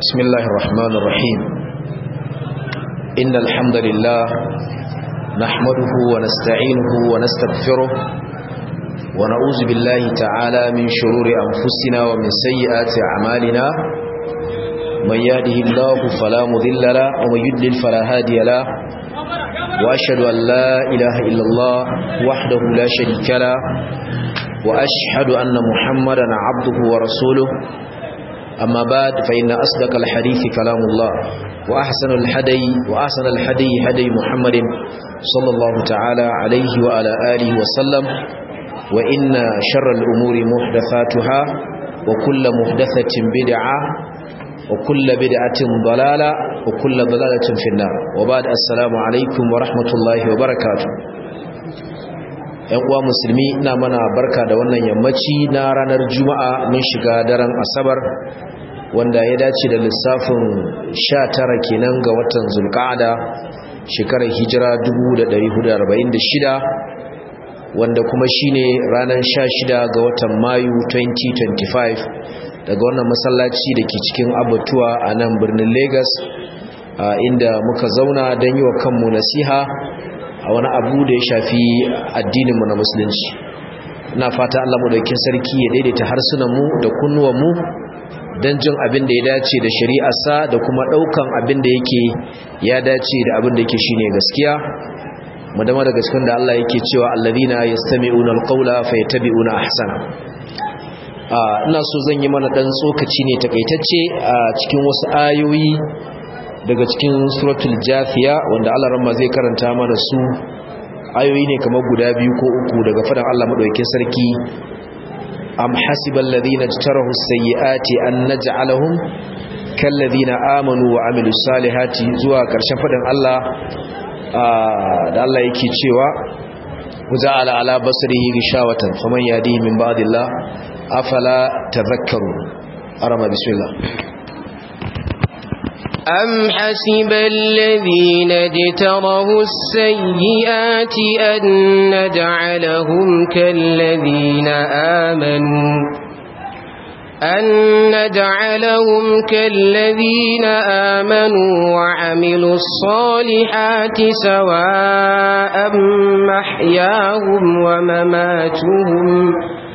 بسم الله الرحمن الرحيم إن الحمد لله نحمده ونستعينه ونستغفره ونعوذ بالله تعالى من شرور أنفسنا ومن سيئات أعمالنا من يهده الله فلا مذل له ومن يدلل فلا هادي له وأشهد أن لا إله إلا الله وحده لا شريك له وأشهد أن محمدا عبده ورسوله أما بعد فإن أصدق الحديث كلام الله وأحسن الحدي وأحسن الحدي هدي محمد صلى الله تعالى عليه وعلى آله وسلم وإن شر الأمور محدثاتها وكل محدثة بدعة وكل بدعة ضلالة وكل ضلالة في النار وبعد السلام عليكم ورحمة الله وبركاته ‘yan uwa musulmi na mana barka da wannan yammaci na ranar juma'a mun shiga daren asabar wanda ya dace da lissafin 19 kenan ga watan zulqa'ada shekarar hijira 1446 wanda kuma shine ranar 16 ga watan mayu 2025 daga wannan masallaci da ke cikin abatuwa a nan birnin lagos inda muka zauna don yi wa kanmu nasiha a wani abu da ya shafi addininmu na musulunci ina fata Allah madaukakin sarki ya daidaita harsunanmu da kunnuwanmu don jin abin da ya dace da shari'arsa da kuma ɗaukan abin da yake ya dace da abin da yake shine gaskiya mu dama daga cikin da Allah yake cewa alladhina yastami'una alqawla fayattabi'una ahsana ina so zan yi mana dan tsokaci ne takaitacce a cikin wasu ayoyi daga cikin suratul jafiya wanda Allah ramma zai karanta mana su ayoyi ne kamar guda biyu ko uku daga fadan Allah madaukakin sarki am hasibal ladina jtarahu sayyiati an naj'alahum kal ladina amanu wa amilus salihati zuwa karshen fadan Allah da Allah yake cewa waja'ala ala basrihi gishawatan faman yadi min ba'dillah afala tadhakkarun arama bismillah أم حسب الذين اجترهوا السيئات أن نجعلهم كالذين آمنوا أن نجعلهم كالذين آمنوا وعملوا الصالحات سواء محياهم ومماتهم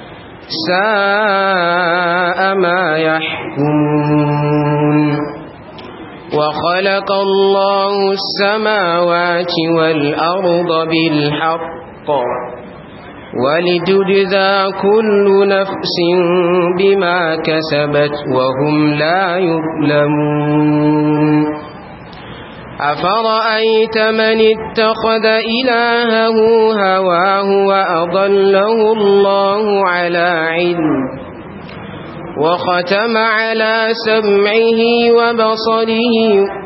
ساء ما يحكمون وخلق الله السماوات والأرض بالحق ولتجزى كل نفس بما كسبت وهم لا يظلمون أفرأيت من اتخذ إلهه هواه وأضله الله على علم وختم على سمعه وبصره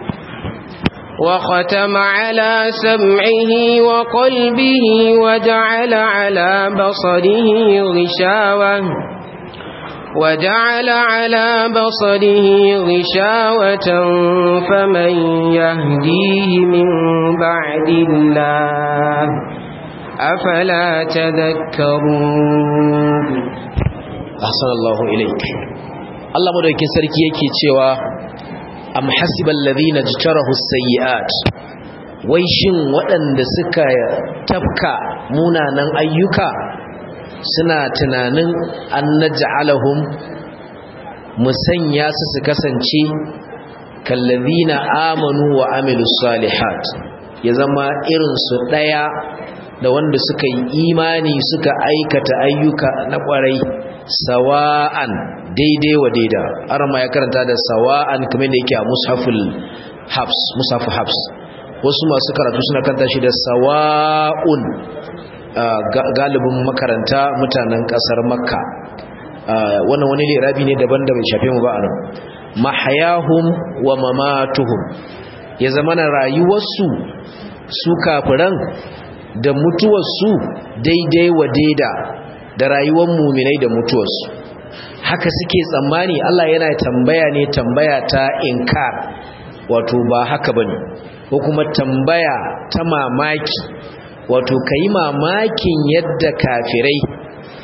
وختم على سمعه وقلبه وجعل على بصره غشاوة وجعل على بصره غشاوة فمن يهديه من بعد الله أفلا تذكرون ahsanallahu ilaik Allah madaukakin sarki yake cewa am hasibal ladina jtarahu sayyi'at wai shin waɗanda suka tafka munanan ayyuka suna tunanin an naj'alahum musanya su su kasance kallazina amanu wa amilus salihat ya zama irin su daya da wanda suka yi imani suka aikata ayyuka na kwarai sawa'an daidai wa daida arama ya karanta da sawa'an kamar da yake a mushaful habs mushafu habs wasu masu karatu suna kanta shi da sawa'un galibin makaranta mutanen kasar makka wannan wani lirabi ne daban da bai shafe mu ba anan mahayahum wa mamatuhum ya zama na rayuwarsu su kafiran da mutuwarsu daidai wa daida da rayuwar muminai da mutuwarsu haka suke tsammani Allah yana tambaya ne tambaya ta inkar wato ba haka bane ko kuma tambaya ta mamaki wato kai mamakin yadda kafirai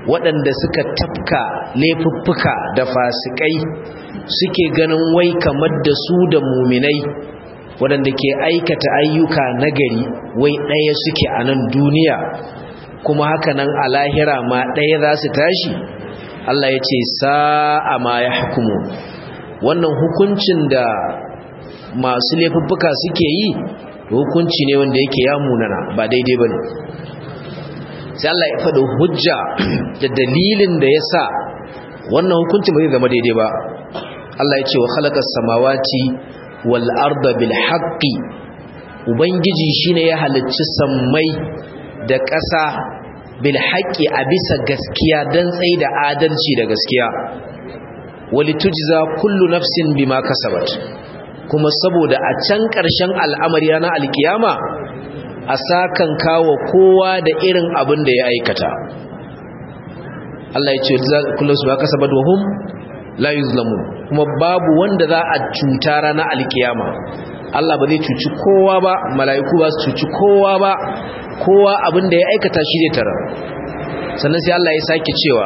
waɗanda suka tafka laifuffuka da fasikai suke ganin wai kamar da su da muminai waɗanda ke aikata ayyuka nagari wai ɗaya suke a nan duniya kuma haka nan a lahira ma ɗaya za su tashi Allah ya ce sa'a ma ya hukumu wannan hukuncin da masu laifuffuka suke yi hukunci ne wanda yake ya munana ba daidai ba ne sai Allah ya faɗo hujja da dalilin da ya sa wannan hukuncin ba zai zama daidai ba Allah ya ce wa khalaqa samawati wal arda bil haqqi ubangiji shine ya halicci sammai da ƙasa bil haqqi a bisa gaskiya dan tsayi da adalci da gaskiya walitujza kullu nafsin bima kasabat kuma saboda a can ƙarshen al'amari na alkiyama a sakan kawo kowa da irin abin da ya aikata Allah ya ce kullum su ba kasabat wa hum la yuzlamun kuma babu wanda za a cuta ranar alkiyama Allah ba zai cuci kowa ba mala'iku ba su cuci kowa ba kowa abin da ya aikata shi zai tara sannan sai Allah ya sake cewa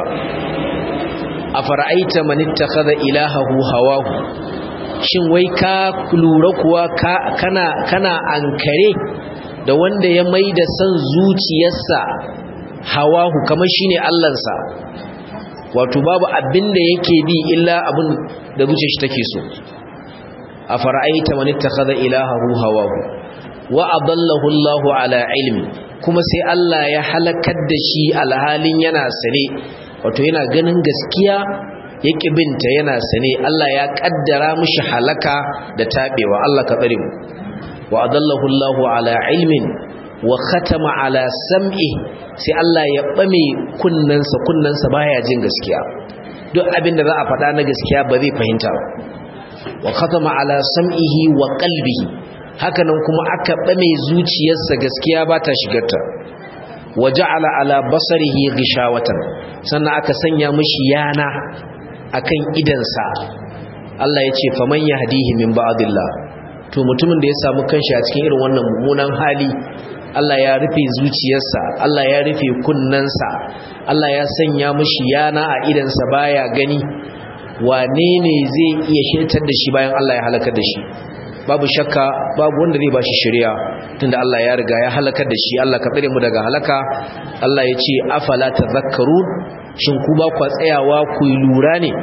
a fara'aita man ittakhadha ilahahu hawahu shin wai ka lura kuwa kana kana ankare da wanda ya maida san zuciyarsa hawahu kamar shine Allahnsa wato babu abin da yake bi illa abin da zuciyar shi take so a fara'aita man ittakhadha ilahahu hawahu wa adallahu Allahu ala ilmi kuma sai Allah ya halakar da shi alhalin yana sane wato yana ganin gaskiya ya binta yana sane Allah ya kaddara mishi halaka da tabewa Allah ka tsare mu wa adallahu Allahu ala ilmin wa khatama ala sam'i sai Allah ya bame kunnansa kunnansa baya jin gaskiya duk abin da za a faɗa na gaskiya ba zai fahimta ba wa khatama ala sam'ihi wa qalbihi hakanan kuma aka bame zuciyarsa gaskiya ba ta shigarta wa ja'ala ala basarihi ghishawatan sannan aka sanya mishi yana akan idansa Allah ya ce faman yahdihi min ba'dillah to mutumin da ya samu kanshi a cikin irin wannan mummunan hali Allah ya rufe zuciyarsa Allah ya rufe kunnansa Allah ya sanya mishi yana a idansa baya gani wane ne zai iya shirtar da shi bayan Allah ya halakar da shi babu shakka babu wanda zai bashi shari'a tunda Allah ya riga ya halakar da shi Allah ka tsare mu daga halaka Allah ya ce afala tadhakkarun shin ku ba ku tsayawa ku yi lura ne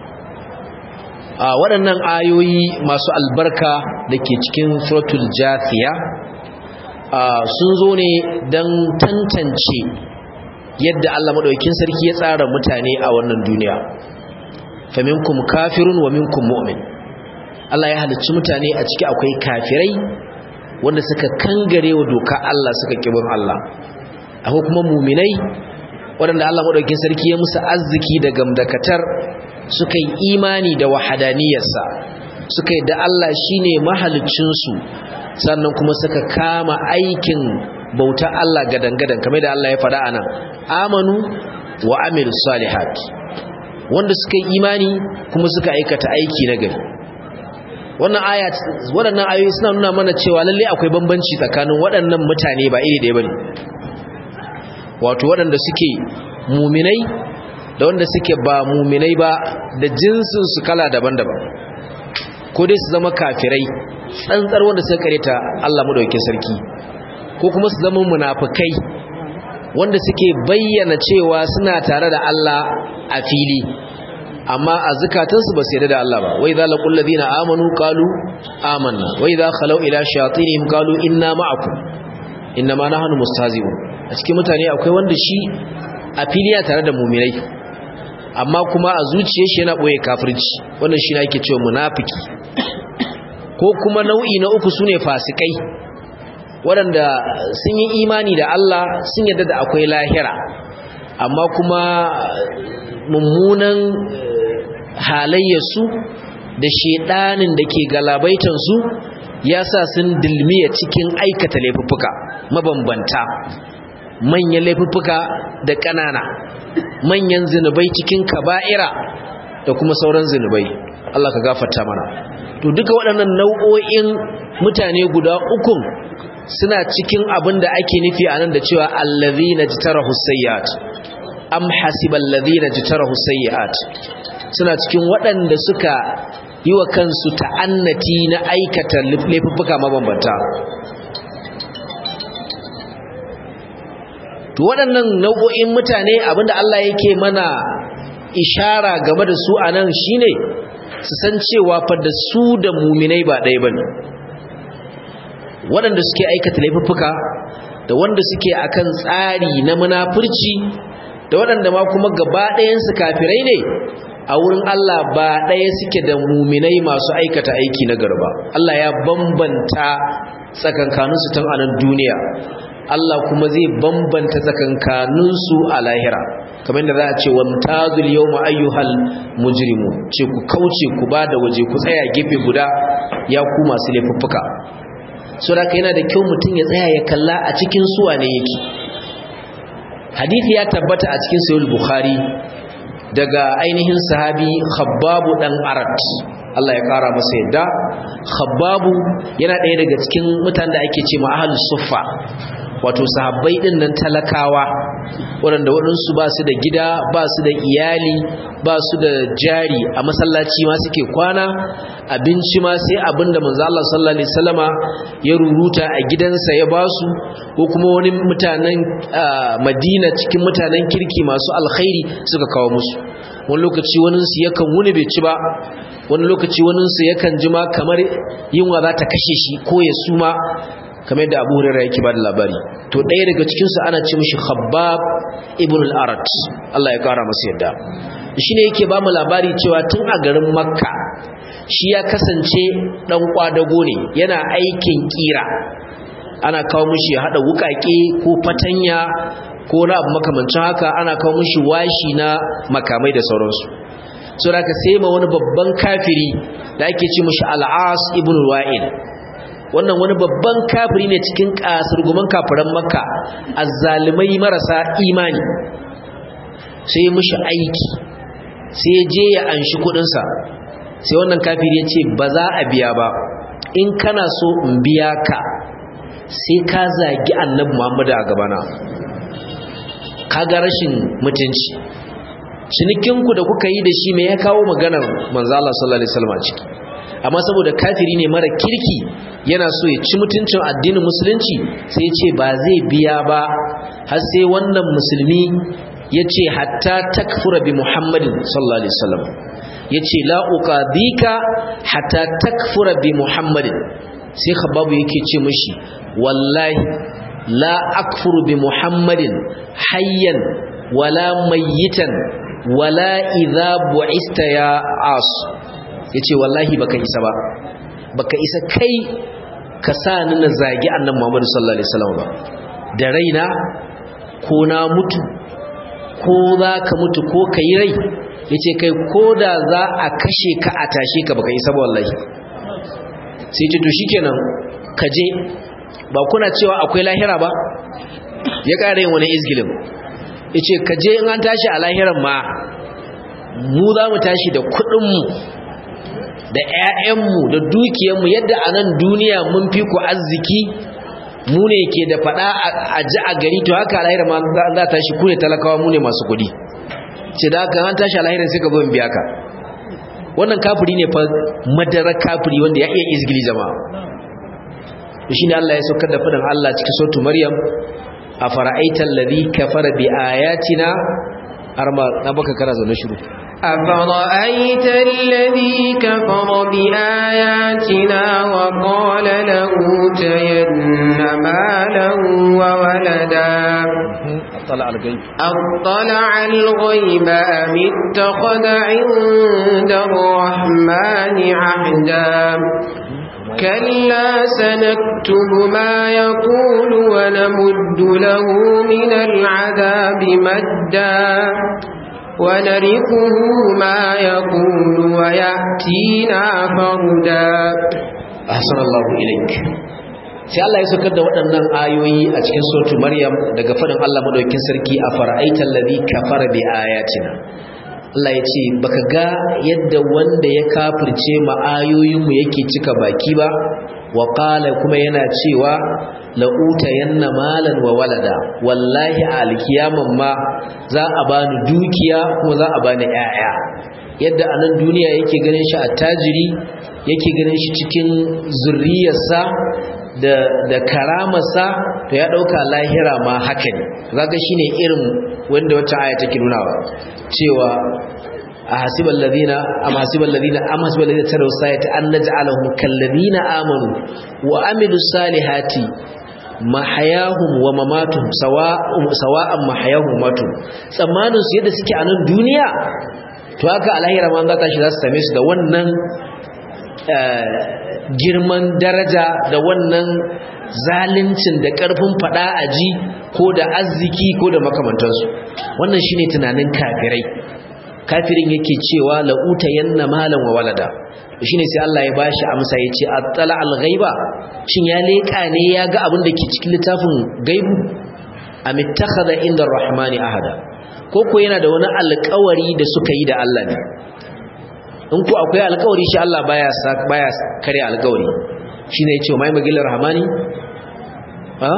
a waɗannan ayoyi masu albarka da ke cikin suratul jathiya sun zo ne don tantance yadda Allah maɗaukin sarki ya tsara mutane a wannan duniya faminkum kafirun wa minkum mu'min Allah ya halicci mutane a ciki akwai kafirai wanda suka kangare wa doka Allah suka kibin Allah akwai kuma muminai waɗanda Allah maɗaukin sarki ya musu arziki da gamdakatar suka yi imani da wahadaniyarsa suka yi da Allah shine mahaliccinsu sannan kuma suka kama aikin bauta Allah gadan-gadan kamar da Allah ya faɗa a nan amanu wa amilus salihat wanda suka yi imani kuma suka aikata aiki na gari wannan aya waɗannan ayoyi suna nuna mana cewa lalle akwai bambanci tsakanin waɗannan mutane ba iri ɗaya bane wato waɗanda suke muminai da wanda suke ba muminai ba da jinsin su kala daban-daban ko dai su zama kafirai tsantsar wanda suka kareta Allah madaukakin sarki ko kuma su zama munafikai wanda suke bayyana cewa suna tare da Allah a fili amma a zukatansu ba su yarda da Allah ba wai za laqul ladina amanu qalu amanna wai za khalau ila shayatinihim qalu inna ma'akum inna ma nahnu mustahzi'un a cikin mutane akwai wanda shi a fili ya tare da mu'minai amma kuma a zuciyar shi yana boye kafirci wannan shi ne ake cewa munafiki ko kuma nau'i na uku sune fasikai waɗanda sun yi imani da Allah sun yarda da akwai lahira amma kuma mummunan halayyarsu da shedanin da ke galabaitansu ya sa sun dilmiya cikin aikata laifuffuka mabambanta manyan laifuffuka da ƙanana manyan zinubai cikin kaba'ira da kuma sauran zinubai Allah ka gafarta mana to duka waɗannan nau'o'in mutane guda ukun suna cikin abin da ake nufi a nan da cewa allazi na jitara husayyat am hasibal ladina jitarahu sayyi'at suna cikin waɗanda suka yi wa kansu ta'annati na aikata laifuffuka mabambanta to waɗannan nau'o'in mutane abinda Allah yake mana ishara game da su anan shine su san cewa fa da su da muminai ba ɗaya bane waɗanda suke aikata laifuffuka da wanda suke akan tsari na munafurci da waɗanda ma kuma gaba ɗayansu kafirai ne a wurin Allah ba ɗaya suke da muminai masu aikata aiki na garba Allah ya bambanta tsakankaninsu tun a nan duniya Allah kuma zai bambanta tsakankaninsu a lahira kamar da za a ce wa mutazul yawma ayyuhal mujrimu ce ku kauce ku ba da waje ku tsaya gefe guda ya ku masu laifuffuka so da yana da kyau mutum ya tsaya ya kalla a cikin suwa ne yake hadisi ya tabbata a cikin sahih bukhari daga ainihin sahabi khabbabu dan arat Allah ya kara masa yadda khabbabu yana ɗaya daga cikin mutanen da ake ce ma ahlus suffa wato sahabbai din nan talakawa waɗanda waɗansu ba su da gida ba su da iyali ba su da jari a masallaci ma suke kwana abinci ma sai abinda manzo Allah sallallahu alaihi wasallama ya ruruta a gidansa ya basu ko kuma wani mutanen Madina cikin mutanen kirki masu alkhairi suka kawo musu wani lokaci wani su yakan wuni bai ci ba wani lokaci wani su yakan jima kamar yunwa za ta kashe shi ko ya suma kamar yadda Abu Hurairah yake bada labari to ɗaya daga cikin su ana ce mishi Khabbab ibn al-Arat Allah ya kara masa yadda shine yake ba mu labari cewa tun a garin Makka shi ya kasance dan kwadago ne yana aikin kira ana kawo mishi hada wukake ko fatanya ko na abu makamancin haka ana kawo mishi washi na makamai da sauransu so da ka sai ma wani babban kafiri da ake ce mishi al-As ibn Wa'il wannan wani babban kafiri ne cikin kasurguman kafiran makka azzalimai marasa imani sai mishi aiki sai je ya anshi kudinsa sai wannan kafiri ya ce ba za a biya ba in kana so in biya ka sai ka zagi annabi muhammadu a gabana kaga rashin mutunci cinikinku da kuka yi da shi mai ya kawo maganar manzo Allah sallallahu alaihi wasallam ciki amma saboda kafiri ne mara kirki yana so ya ci mutuncin addinin musulunci sai ce ba zai biya ba har sai wannan musulmi ya ce hatta takfura bi muhammadin sallallahu alaihi wasallam ya ce la uqadika hatta takfura bi muhammadin sai khababu yake ce mishi wallahi la akfuru bi muhammadin hayyan wala mayyitan wala idha bu'ista ya as yace wallahi baka isa ba baka isa kai ka sa ni na zagi annabi Muhammad sallallahu alaihi wasallam ba da raina ko na mutu ko za ka mutu ko kai rai yace kai koda za a kashe ka a tashe ka baka isa ba wallahi sai ce to shikenan ka je ba kuna cewa akwai lahira ba ya ƙara yin wani izgilin yace ka je in an tashi a lahiran ma mu za mu tashi da kuɗinmu da 'ya'yanmu da dukiyarmu yadda a nan duniya mun fi ku arziki mu ne ke da faɗa a ji a gari to haka alahira ma za ta shi ku ne talakawa mu ne masu kuɗi ce da haka an tashi alahira sai ka zo biya ka wannan kafiri ne fa madarar kafiri wanda ya iya izgili jama'a shi ne Allah ya saukar da faɗin Allah cikin sautu Maryam a fara'aitar ladhi kafara bi ayatina arma na baka kana zaune shiru أفرأيت الذي كفر بآياتنا وقال لأوتين مالا وولدا اطلع الغيب أطلع الغيب أم اتخذ عند الرحمن عهدا كلا سنكتب ما يقول ونمد له من العذاب مدا ونرثه ما يقول ويأتينا فردا ahsan Allah ilaik sai Allah ya saukar da waɗannan ayoyi a cikin suratul Maryam daga fadin Allah madaukakin sarki a fara'aital ladhi kafara bi ayatina Allah ya ce baka ga yadda wanda ya kafirce ma ayoyinmu yake cika baki ba wa qala kuma yana cewa la'uta yanna malan wa walada wallahi a alkiyaman ma za a bani dukiya kuma za a bani 'ya'ya yadda a nan duniya yake ganin shi attajiri yake ganin shi cikin zurriyarsa da da karamarsa to ya dauka lahira ma haka ne zaka shine irin wanda wata aya take nunawa cewa ahasibal ladina am hasibal ladina am hasibal ladina taraw sayati an naj'alahum kal ladina amanu wa amilus salihati mahayahum wa mamatuhum sawa'un sawa'an mahayahum wa matu tsammanin su yadda suke a nan duniya to haka alahira ma za ta shi za su same su da wannan girman daraja da wannan zalincin da ƙarfin fada a ji ko da arziki ko da makamantansu wannan shine tunanin kafirai kafirin yake cewa la'uta yanna malan wa walada shine sai Allah ya bashi amsa yace attala al-ghaiba shin ya leka ne ya ga abin da ke cikin littafin gaibu am ittakhadha inda ar-rahmani ahada ko ko yana da wani alƙawari da suka yi da Allah ne in ku akwai alƙawari shi Allah baya baya kare alƙawari shine yace mai magilar rahmani ha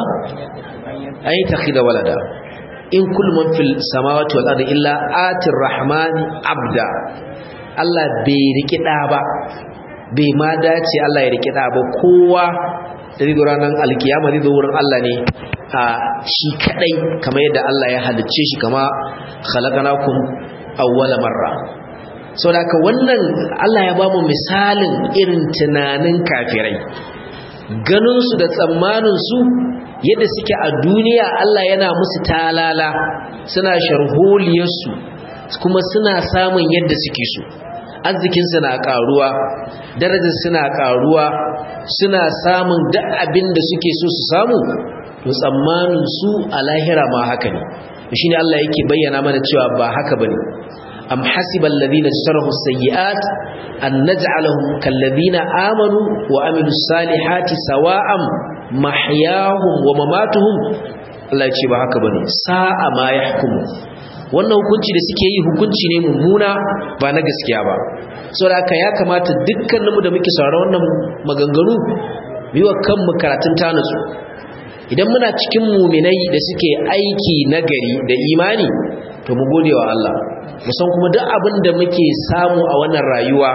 ay takhida walada in kullu man fil samawati wal ardi illa atir rahmani abda Allah bai riki da ba bai ma dace Allah ya riki da ba kowa da zai ranar alkiyama zai zo wurin Allah ne a shi kadai kamar yadda Allah ya halicce shi kama khalaqnakum awwala marra saboda haka wannan Allah ya ba mu misalin irin tunanin kafirai ganin su da tsammanin su yadda suke a duniya Allah yana musu talala suna sharholiyar su kuma suna samun yadda suke so arzikin na karuwa darajar suna karuwa suna samun duk abin da suke so su samu to tsammanin su a lahira ma haka ne shine Allah yake bayyana mana cewa ba haka bane am hasiba alladhina ishtarahu sayyi'at an naj'alahum kalladhina amanu wa amilus salihati sawa'an mahyahum wa mamatuhum Allah ya ce ba haka bane sa'a ma yahkumu wannan hukunci da suke yi hukunci ne mummuna ba na gaskiya ba saboda haka ya kamata dukkaninmu da muke sauraron wannan maganganu biwa kanmu karatun tanatsu idan muna cikin muminai da suke aiki nagari da imani to mu gode wa Allah musan kuma duk abin da muke samu a wannan rayuwa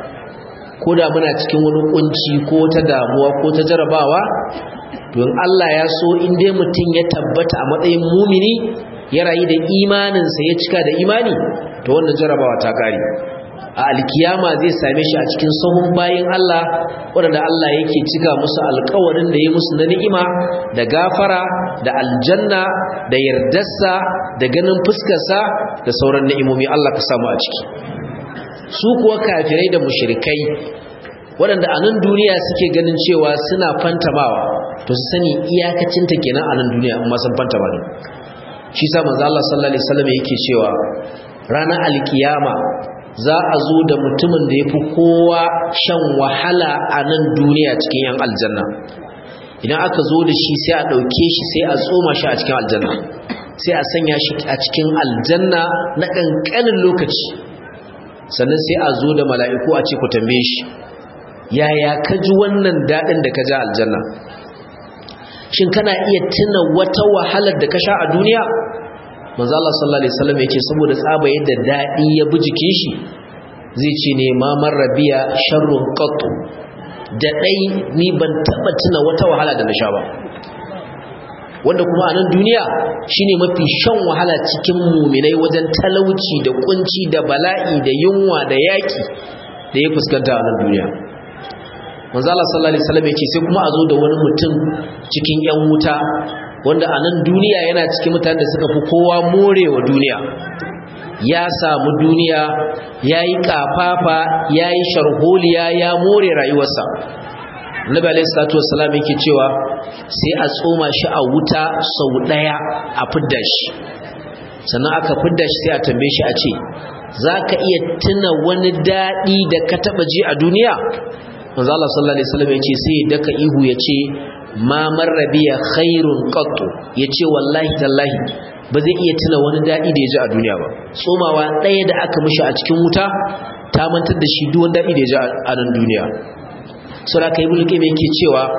ko da muna cikin wani kunci ko ta damuwa ko ta jarabawa to in Allah ya so in dai mutum ya tabbata a matsayin mumini ya rayu da imaninsa ya cika da imani to wannan jarabawa ta kare a alkiyama zai same shi a cikin sahun bayin Allah waɗanda Allah yake cika musu alkawarin da ya musu na ni'ima da gafara da aljanna da yardarsa da ganin fuskarsa da sauran ni'imomi Allah ka samu a ciki su kuwa kafirai da mushrikai waɗanda a nan duniya suke ganin cewa suna fantamawa to su sani iyakacinta kenan a nan duniya amma sun fantama ne shi sa manzo Allah sallallahu alaihi wasallam yake cewa ranar alkiyama za a zo da mutumin da yafi kowa shan wahala a nan duniya cikin yan aljanna idan aka zo da shi sai a dauke shi sai a tsoma shi a cikin aljanna sai a sanya shi a cikin aljanna na kankanin lokaci sannan sai a zo da mala'iku a ce ku tambaye shi yaya ka ji wannan dadin da ka ja aljanna shin kana iya tuna wata wahalar da ka sha a duniya manzo Allah sallallahu alaihi wasallam yake saboda tsaba yadda dadi ya bi jikin shi zai ce ne ma marrabiya sharrun qattu da dai ni ban taba tuna wata wahala da na sha ba wanda kuma a nan duniya shine mafi shan wahala cikin muminai wajen talauci da kunci da bala'i da yunwa da yaki da ya fuskanta a nan duniya manzo Allah sallallahu alaihi wasallam yake sai kuma a zo da wani mutum cikin yan wuta wanda a nan duniya yana cikin mutanen da suka fi kowa morewa duniya ya samu duniya yayi kafafa yayi sharholiya ya more rayuwarsa Annabi alaihi salatu wassalam yake cewa sai a tsoma shi a wuta sau daya a fidda shi sannan aka fidda shi sai a tambaye shi a ce zaka iya tuna wani dadi da ka taba ji a duniya manzo Allah sallallahu alaihi wasallam yace sai daka ihu yace ma marrabiya khairun qattu yace wallahi tallahi ba zai iya tuna wani dadi da yaji a duniya ba tsomawa ɗaya da aka mishi a cikin wuta ta mantar da shi duk wani dadi da yaji a nan duniya sura kai mulki mai yake cewa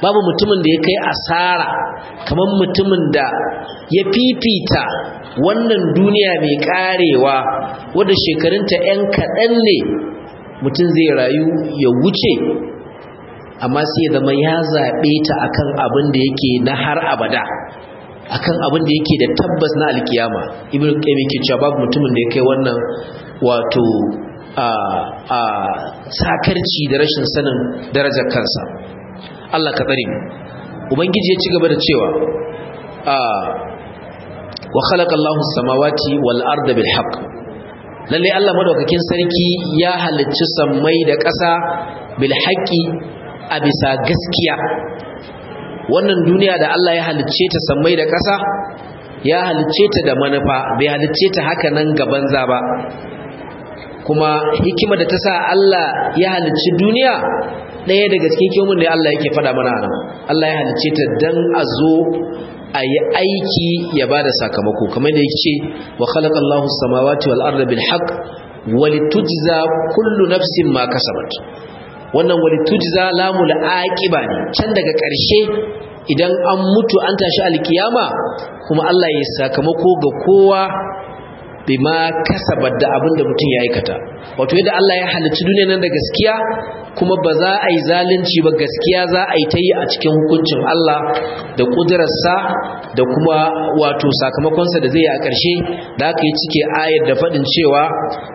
babu mutumin da ya kai asara kamar mutumin da ya fifita wannan duniya mai karewa wadda shekarunta 'yan kaɗan ne mutum zai rayu ya wuce amma sai ya zama ya zaɓe ta akan abin da yake na har abada akan abin da yake da tabbas na alkiyama ibn qayyim yake cewa babu mutumin da ya kai wannan wato a a sakarci da rashin sanin darajar kansa Allah ka tsare ubangiji ya ci gaba da cewa a wa khalaqa Allahu samawati wal arda bil haqq lalle Allah madaukakin sarki ya halicci sammai da ƙasa bil haqqi a bisa gaskiya wannan duniya da Allah ya halicce ta sammai da ƙasa ya halicce ta da manufa bai halicce ta haka nan gaban za ba kuma hikima da ta sa Allah ya halicci duniya ɗaya daga cikin hikimomin da Allah yake faɗa mana nan Allah ya halicce ta dan a zo a yi aiki ya ba da sakamako kamar da yake ce wa khalaqallahu samawati wal arda bil haqq wa litujza kullu nafsin ma kasabat wannan walitujza lamul aqiba ne can daga ƙarshe idan an mutu an tashi alkiyama kuma Allah ya sakamako ga kowa bima kasabat da abin da mutum ya aikata wato yadda Allah ya halicci duniya nan da gaskiya kuma ba za a yi zalunci ba gaskiya za a yi ta yi a cikin hukuncin Allah da ƙudurarsa da kuma wato sakamakonsa da zai yi a ƙarshe da aka yi cike ayar da faɗin cewa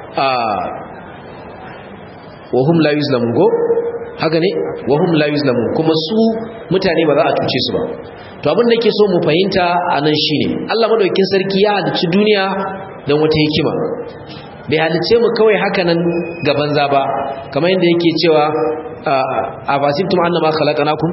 wahum la yuzlamun go haka ne wahum la yuzlamun kuma su mutane ba za a tuce su ba to abin da yake so mu fahimta anan shine Allah madaukakin sarki ya halicci duniya don wata hikima bai halicce mu kawai haka nan gaban za ba kamar yadda yake cewa a fasibtum annama khalaqnakum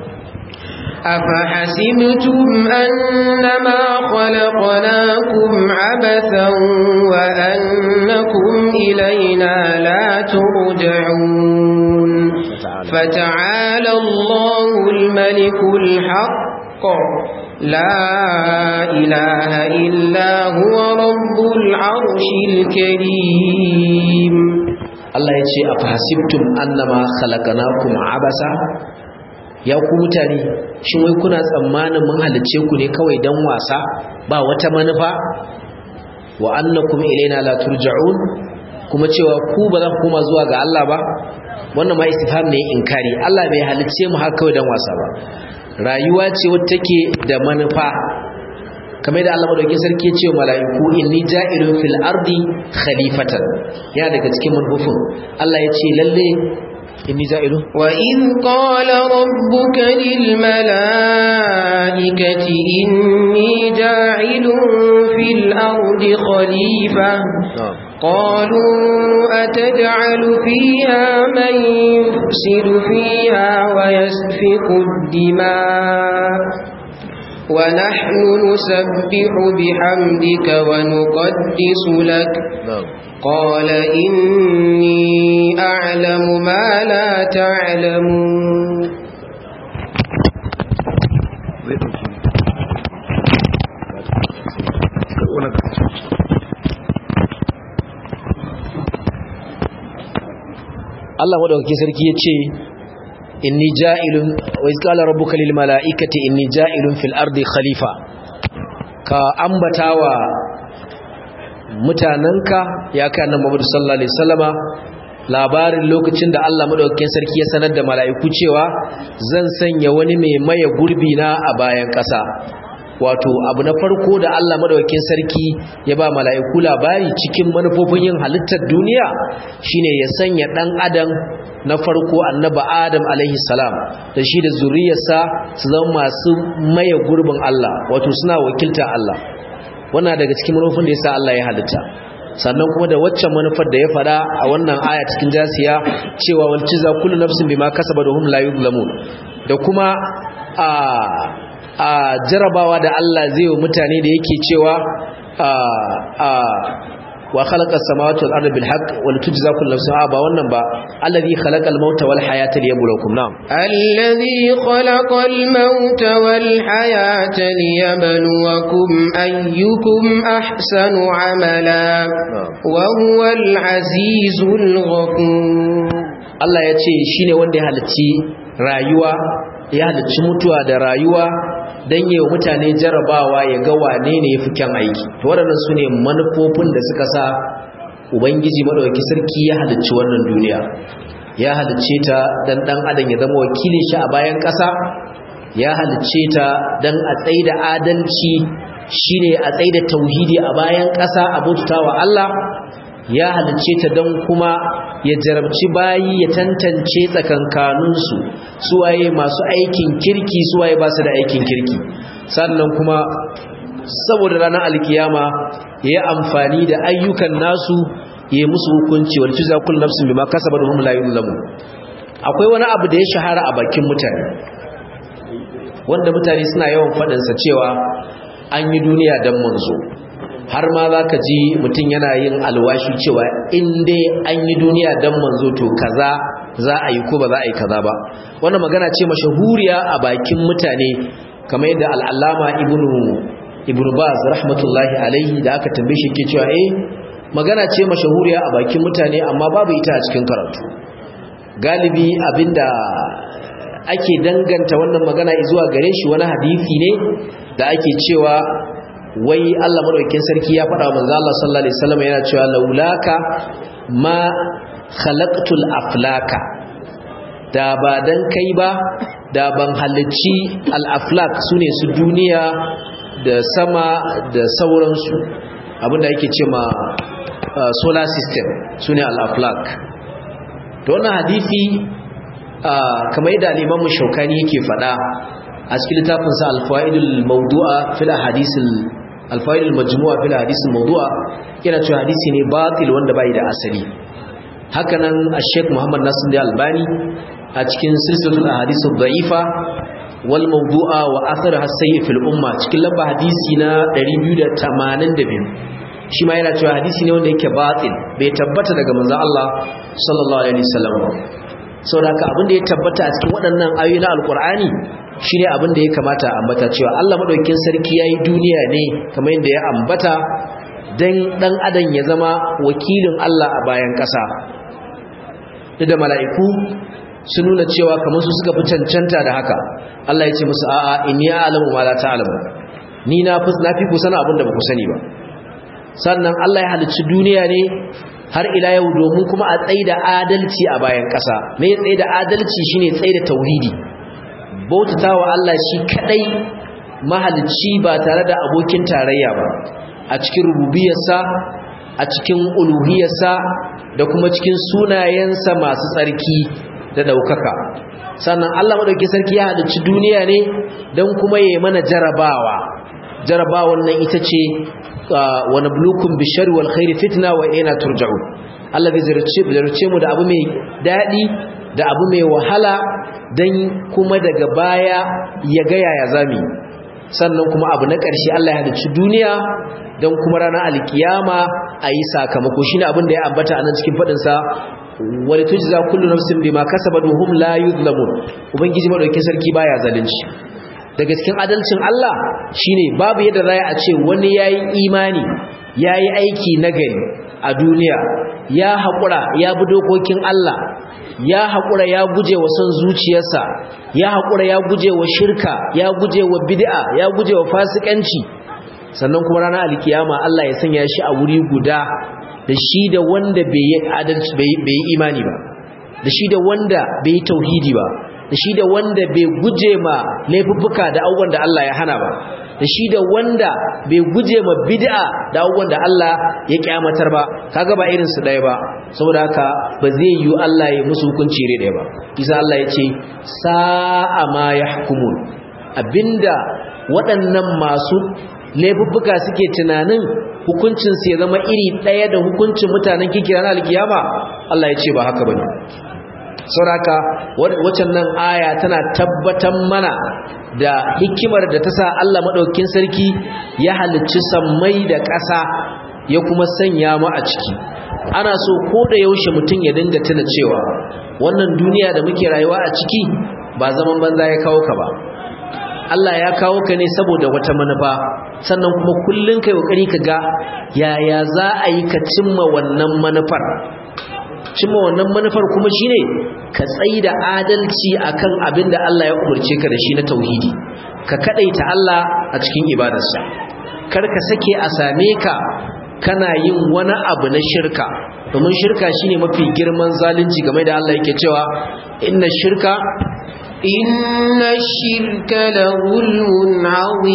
أفحسبتم أنما خلقناكم عبثا وأنكم إلينا لا ترجعون فتعالى الله الملك الحق لا إله إلا هو رب العرش الكريم Allah ya ce a fahasibtum annama khalaqnakum abasa ya ku mutane shin wai kuna tsammanin mun halicce ku ne kawai dan wasa ba wata manufa wa annakum ilaina la turja'un kuma cewa ku ba za ku koma zuwa ga Allah ba wannan ma istifham ne inkari Allah bai halicce mu haka kawai dan wasa ba rayuwa ce wacce take da manufa kamar da Allah madaukakin sarki ya ce wa mala'iku inni ja'ilun fil ardi khalifatan yana daga cikin manufofin Allah ya ce lalle inni ja'ilun wa in qala rabbuka lil mala'ikati inni ja'ilun fil ardi khalifa قالوا أتجعل فيها من يفسد فيها ويسفك الدماء ونحن نسبح بحمدك ونقدس لك قال إني أعلم ما لا تعلمون Allah madaukakin sarki ya ce inni ja'ilun wa iz qala rabbuka lil mala'ikati inni ja'ilun fil ardi khalifa ka ambatawa mutananka ya kai annabi Muhammad sallallahu alaihi wasallama labarin lokacin da Allah madaukakin sarki ya sanar da mala'iku cewa zan sanya wani mai maye gurbi na a bayan ƙasa wato abu na farko da Allah madaukakin sarki ya ba mala'iku labari cikin manufofin yin halittar duniya shine ya sanya dan adam na farko annaba adam alaihi salam da shi da zuriyarsa su zama masu maye gurbin Allah wato suna wakiltar Allah wannan daga cikin manufofin da yasa Allah ya halitta sannan kuma da waccan manufar da ya fada a wannan aya cikin jasiya cewa wal ciza kullu nafsin bima kasabat hum la yuzlamun da kuma a a jarabawa da Allah zai wa mutane da yake cewa a a wa khalaqa as-samawati wal arda bil haqq wal tujza kullu nafsin ba wannan ba alladhi khalaqa al-mauta wal hayata liyabluwakum na'am alladhi khalaqa al-mauta wal hayata liyabluwakum ayyukum ahsanu amala wa huwa al-azizul ghafur Allah ya ce shine wanda ya halicci rayuwa ya halicci mutuwa da rayuwa don yi wa mutane jarabawa ya ga wane ne ya fi kyan aiki to waɗannan su ne manufofin da suka sa ubangiji maɗauki sarki ya halicci wannan duniya ya halicce ta don ɗan adam ya zama wakilin shi a bayan ƙasa ya halicce ta don a tsaida adalci shine a tsaida tauhidi a bayan ƙasa a bauta wa Allah ya halicce ta don kuma ya jarabci bayi ya tantance tsakankaninsu suwaye masu aikin kirki suwaye ba su da aikin kirki sannan kuma saboda ranar alkiyama ya yi amfani da ayyukan nasu ya yi musu hukunci wal tuza kullu nafsin bima kasabat hum la yuzlamun akwai wani abu da ya shahara a bakin mutane wanda mutane suna yawan faɗinsa cewa an yi duniya don manzo har ma za ka ji mutum yana yin alwashi cewa in dai an yi duniya don manzo to kaza za a yi ko ba za a yi kaza ba wannan magana ce mashahuriya a bakin mutane kamar yadda al'allama ibnu ibnu baz rahmatullahi alaihi da aka tambaye shi ke cewa eh magana ce mashahuriya a bakin mutane amma babu ita a cikin karatu galibi abinda ake danganta wannan magana zuwa gare shi wani hadisi ne da ake cewa wai Allah madaukakin sarki ya faɗa wa manzo Allah sallallahu alaihi wasallam yana cewa laulaka ma khalaqtul aflaka da ba dan kai ba da ban halicci al-aflak sune su duniya da sama da sauransu abinda yake ce ma solar system sune al-aflak to wannan hadisi kamar yadda al-Imam Shawkani yake faɗa a cikin littafinsa al-Faidul Mawdu'a fil ahadithil al-Faidul Majmu'a fil ahadithil Mawdu'a yana cewa hadisi ne batil wanda bai da asali hakanan Sheikh Muhammad Nasir Al-Albani a cikin silsilatul ahadithid da'ifa wal mawdu'a wa atharuha sayyi fil umma cikin lamba hadisi na 282 shi ma yana cewa hadisi ne wanda yake batil bai tabbata daga manzon Allah sallallahu alaihi wasallam saboda haka abin da ya tabbata a cikin waɗannan ayoyi na alkur'ani shine abin da ya kamata a ambata cewa Allah madaukakin sarki yayi duniya ne kamar yadda ya ambata dan dan adam ya zama wakilin Allah a bayan ƙasa da mala'iku sun nuna cewa kamar su suka fi cancanta da haka Allah ya ce musu a'a inni a'lamu ma la ta'lamu ni na fi na fi ku sana abin da ba ku sani ba sannan Allah ya halicci duniya ne har ila yau domin kuma a tsaida adalci a bayan ƙasa me ya tsaida adalci shine tsaida tauhidi bautatawa Allah shi kadai mahalicci ba tare da abokin tarayya ba a cikin rububiyarsa a cikin uluhiyarsa da kuma cikin sunayensa masu tsarki da daukaka sannan Allah madauki sarki ya halicci duniya ne don kuma yayi mana jarabawa jarabawan nan ita ce wa nablukum bishari wal khairi fitna wa ina turja'un Allah bai zarce mu da abu mai dadi da abu mai wahala dan kuma daga baya ya ga yaya zami sannan kuma abu na ƙarshe Allah ya halicci duniya dan kuma ranar alkiyama ayi sakamako shine abin da ya ambata anan cikin fadin sa wal tujza kullu nafsin bima kasabat wa hum la yuzlamun ubangiji madaukakin sarki baya zalunci daga cikin adalcin Allah shine babu yadda za a ce wani yayi imani yayi aiki nagari a duniya ya haƙura ya bi dokokin Allah ya haƙura ya guje wa son zuciyarsa ya haƙura ya guje wa shirka ya guje wa bid'a ya guje wa fasikanci sannan kuma ranar alkiyama Allah ya sanya shi a wuri guda da shi da wanda bai yi adalci bai yi imani ba da shi da wanda bai yi tauhidi ba da shi da wanda bai guje ma laifuffuka da abubuwan da Allah ya hana ba da shi da wanda bai guje ma bid'a da abubuwan da Allah ya kyamatar ba kaga ba irin su ɗaya ba saboda haka ba zai yi Allah ya musu hukunci iri ɗaya ba isa Allah ya ce sa'a ma yahkumun abinda waɗannan masu laifuffuka suke tunanin hukuncin su ya zama iri ɗaya da hukuncin mutanen kikira na alkiyama Allah ya ce ba haka bane sauraka waccan nan aya tana tabbatar mana da hikimar da ta sa Allah maɗaukin sarki ya halicci sammai da ƙasa ya kuma sanya mu a ciki ana so ko da yaushe mutum ya dinga tuna cewa wannan duniya da muke rayuwa a ciki ba zaman banza ya kawo ka ba Allah ya kawo ka ne saboda wata manufa sannan kuma kullun kai kokari ka ga yaya za a yi ka cimma wannan manufar cimma wannan manufar kuma shine ka tsaida adalci akan abin da Allah ya umarce ka da shi na tauhidi ka kadaita Allah a cikin ibadarsa kar ka sake a same ka kana yin wani abu na shirka domin shirka shine mafi girman zalunci game da Allah yake cewa inna shirka inna shirka la zulmun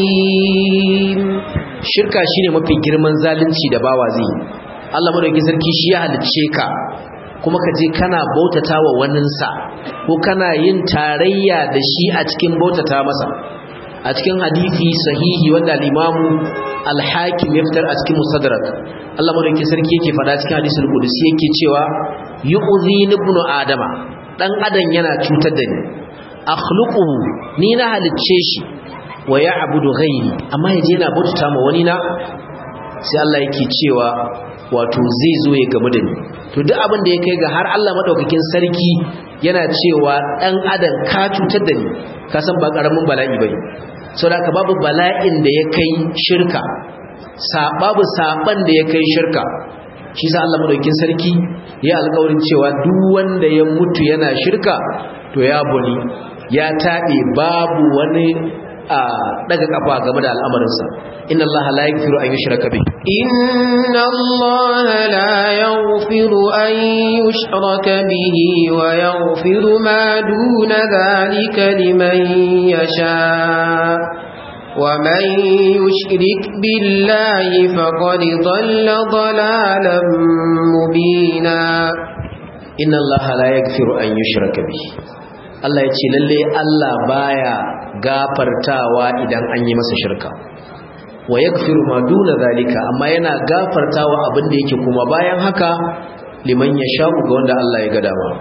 azim shirka shine mafi girman zalunci da bawa zai Allah madaukakin sarki shi ya halicce ka kuma ka je kana bautata wa waninsa ko kana yin tarayya da shi a cikin bautata masa a cikin hadisi sahihi wanda al-imamu al-hakim ya fitar a cikin musaddarak Allah madaukakin sarki yake faɗa cikin hadisul qudsi yake cewa yu'zi ibnu adama dan adam yana cutar da ni akhluquhu ni na halicce shi wa ya'budu ghairi amma yaje yana bautata ma wani na sai Allah yake cewa wato zai zo ya gamu da ni to duk abin da ya kai ga har Allah madaukakin sarki yana cewa dan adam ka cutar da ni ka san ba karamin bala'i bane saboda ka babu bala'in da ya kai shirka babu saban da ya kai shirka shi sa Allah madaukakin sarki ya alƙawarin cewa duk wanda ya mutu yana shirka to ya buni ya taɓe babu wani a daga kafa game da al'amarinsa inna Allah la yaghfiru an yushraka bih inna Allah la yaghfiru an yushraka bihi wa yaghfiru ma duna dhalika liman yasha ومن يشرك بالله فقد ضل ضلالا مبينا إن الله لا يغفر أن يشرك به Allah ya ce lalle Allah baya gafartawa idan an yi masa shirka wa yaghfiru ma duna zalika amma yana gafartawa abin da yake kuma bayan haka liman yasha'u ga wanda Allah ya ga dama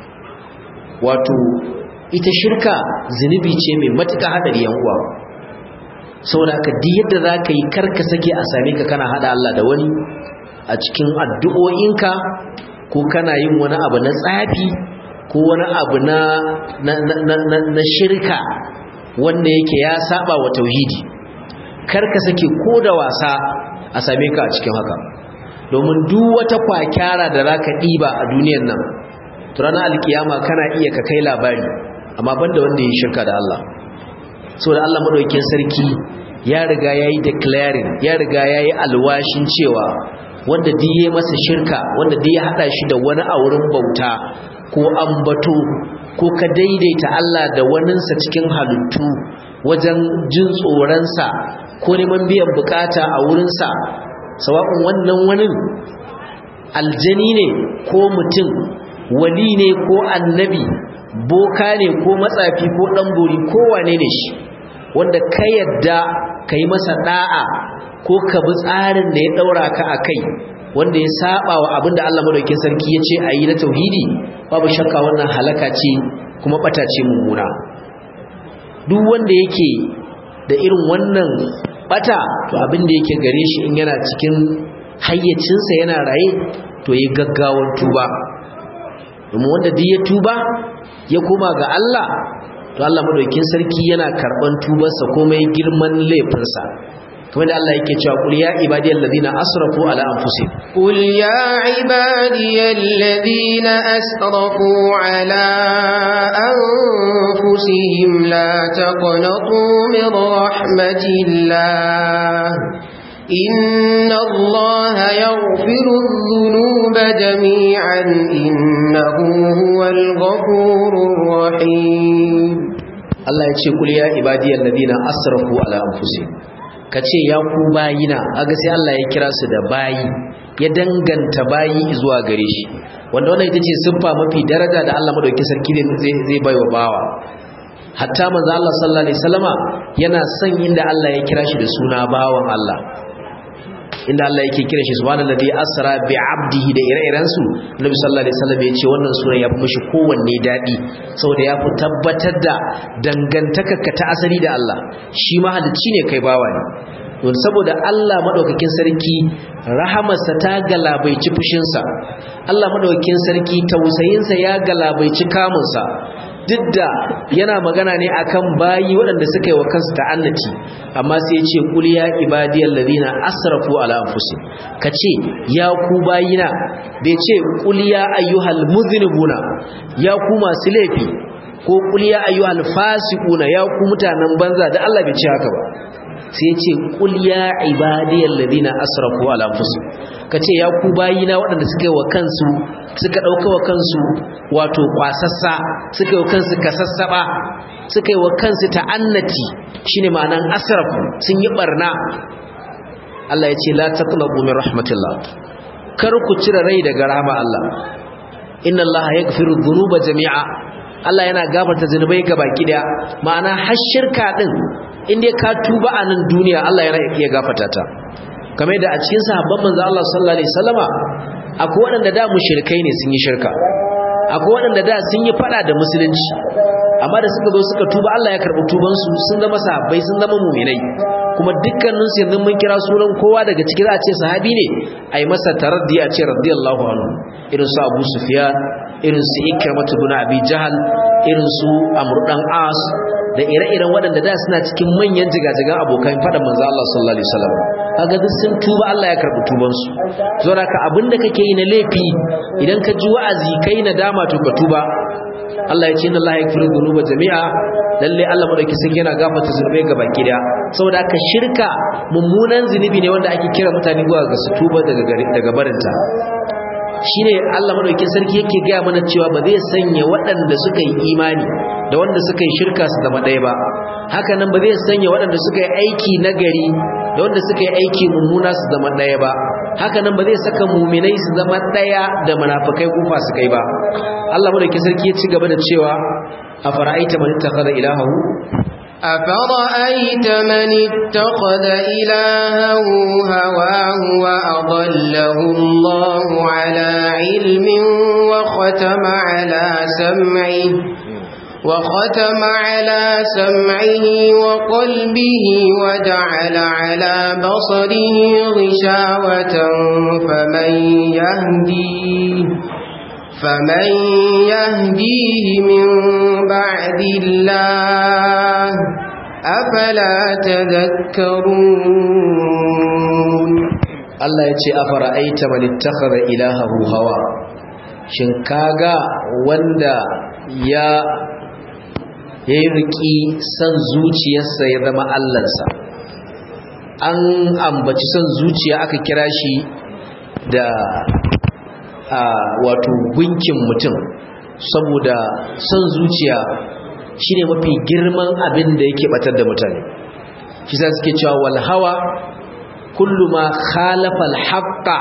wato ita shirka zinubi ce mai matuƙa hadari yan uwa saboda ka duk yadda zaka yi karka sake a same ka kana hada Allah da wani a cikin addu'o'inka ko kana yin wani abu na tsafi ko wani abu na na, na, na, na shirka wanda yake ya saba wa tauhidi kar ka sake ko da wasa a same ka a cikin haka domin duk wata kwakyara da zaka diba a duniyar nan to ranar alkiyama kana iya ka kai labari amma banda wanda ya shirka da Allah saboda Allah madaukakin sarki ya riga yayi declaring ya riga yayi alwashin cewa wanda duk yayi masa shirka wanda duk ya hada shi da wani a wurin bauta ko ambato ko ka daidaita Allah da waninsa cikin halittu wajen jin tsoronsa ko neman biyan bukata a wurinsa sawa'un wannan wani aljani ne ko mutum wali ne ko annabi boka ne ko matsafi ko ɗanbori ko wane ne shi wanda ka yadda ka yi masa ɗa'a ko ka bi tsarin da ya ɗaura ka a kai wanda ya saba wa abin da Allah madaukakin sarki ya ce a yi na tauhidi babu shakka wannan halaka ce kuma ɓata ce mummuna duk wanda yake da irin wannan ɓata to abin da yake gare shi in yana cikin hayyacinsa yana raye to yi gaggawar tuba domin wanda duk ya tuba ya koma ga Allah to Allah madaukakin sarki yana karban tubarsa komai girman laifinsa kamar da Allah yake cewa qul ya ibadiyal ladina asrafu ala anfusihim qul ya ibadiyal ladina asrafu ala anfusihim la taqnatu min rahmatillah إن الله يغفر الذنوب جميعا إنه هو الغفور الرحيم Allah ya ce kul ya ibadiyal ladina asrafu ala anfusihim kace ya ku bayina aga sai Allah ya kira su da bayi ya danganta bayi zuwa gare shi wanda wannan ita ce siffa mafi daraja da Allah madaukakin sarki zai zai baiwa bawa hatta manzo Allah sallallahu alaihi wasallama yana son inda Allah ya kira shi da suna bawan Allah inda Allah yake kira shi subhanallazi asra bi abdihi da ire-iren su Nabi sallallahu alaihi wasallam ya ce wannan sura ya fi mishi kowanne dadi saboda ya fi tabbatar da dangantakarka ta asali da Allah shi mahalicci ne kai bawa ne don saboda Allah madaukakin sarki rahamarsa ta galabaici fushinsa Allah madaukakin sarki tausayinsa ya galabaici kamunsa duk da yana magana ne akan bayi waɗanda suka yi wa kansu ta'annati amma sai ya ce qul ya ibadiyal ladina asrafu ala anfusihim kace ya ku bayina bai ce qul ya ayyuhal muzinibuna ya ku masu laifi ko qul ya ayyuhal fasiquna ya ku mutanen banza da Allah bai ce haka ba sai ya ce qul ya ibadiyal ladina asrafu ala anfusihim kace ya ku bayina waɗanda suka yi wa kansu suka ɗauka wa kansu wato kwasassa suka yi wa kansu kasassaba suka yi wa kansu ta'annati shine ma'anan asrafu sun yi barna Allah ya ce la taqnabu min rahmatillah kar ku cire rai daga rahama Allah inna Allah yaghfiru dhunuba jami'a Allah yana gafarta zunubai baki daya ma'ana har shirka din inda ka tuba a nan duniya Allah yana iya gafarta ta kamar da a cikin sahabban manzo Allah sallallahu alaihi wasallama akwai waɗanda da mushrikai ne sun yi shirka akwai waɗanda da sun yi fada da musulunci amma da suka zo suka tuba Allah ya karɓi tuban su sun zama sahabbai sun zama mu'minai kuma dukkanin su yanzu mun kira sunan kowa daga cikin za a ce sahabi ne ai masa taraddi a ce radiyallahu anhu irin su Abu Sufyan irin su Ikramatu ibn Abi Jahal irin su Amr dan As da ire-iren waɗanda da suna cikin manyan jigajigan abokan faɗan manzo Allah sallallahu alaihi wasallam kaga duk sun tuba Allah ya karɓi tuban su saboda ka abinda kake yi na laifi idan ka ji wa'azi kai nadama to ka tuba Allah ya ce inna Allah yaghfiru dhunuba jami'a lalle Allah madauki sun yana gafarta zunubai ga baki daya saboda haka shirka mummunan zunubi ne wanda ake kira mutane zuwa ga su tuba daga daga barinta shine Allah madauki sarki yake gaya mana cewa ba zai sanya waɗanda suka yi imani da wanda suka yi shirka su zama ɗaya ba haka nan ba zai sanya waɗanda suka yi aiki nagari da wanda suka yi aiki mummuna su zama ɗaya ba haka nan ba zai saka muminai su zama ɗaya da munafikai ko fasikai ba Allah madauki sarki ya ci gaba da cewa a fara'aita man ittakhadha ilahahu أفرأيت من اتخذ إلهه هواه وأضله الله على علم وختم على سمعه وختم على سمعه وقلبه وجعل على بصره غشاوة فمن يهديه فمن يهديه من بعد الله أفلا تذكرون Allah ya ce afara aita man ittakhadha ilahahu hawa shin kaga wanda ya yayi riki san zuciyarsa ya zama allansa an ambaci san zuciya aka kira shi da a wato gunkin mutum saboda son zuciya shine mafi girman abin da yake batar da mutane shi za suke cewa wal hawa kullu ma khalafa al haqqa